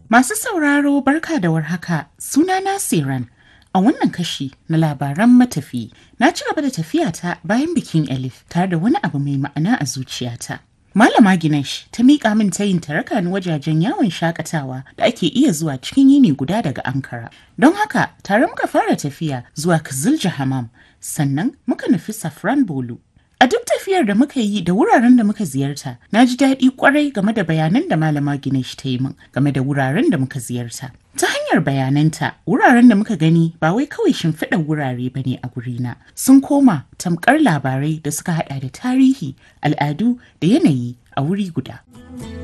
Masu sauraro barka da warhaka sunana Siran. A wannan kashi na labaran matafi na ci gaba da tafiyata bayan bikin Elif tare da wani abu mai ma'ana a zuciyata. Malama Ginesh ta miƙa min tayin ta raka ni wajajen yawon shakatawa da ake iya zuwa cikin yini guda daga Ankara. Don haka tare muka fara tafiya zuwa Kizilja Hamam sannan muka nufi Safran Bolu. A duk tafiyar da muka yi da wuraren da muka ziyarta, na ji daɗi kwarai game da bayanan da Malama Ginesh ta yi min game da wuraren da muka ziyarta. Ta hanyar bayananta, wuraren da muka gani ba wai kawai shimfiɗar wurare ba ne a gurina, sun koma tamkar labarai da suka haɗa da tarihi, al'adu da yanayi a wuri guda.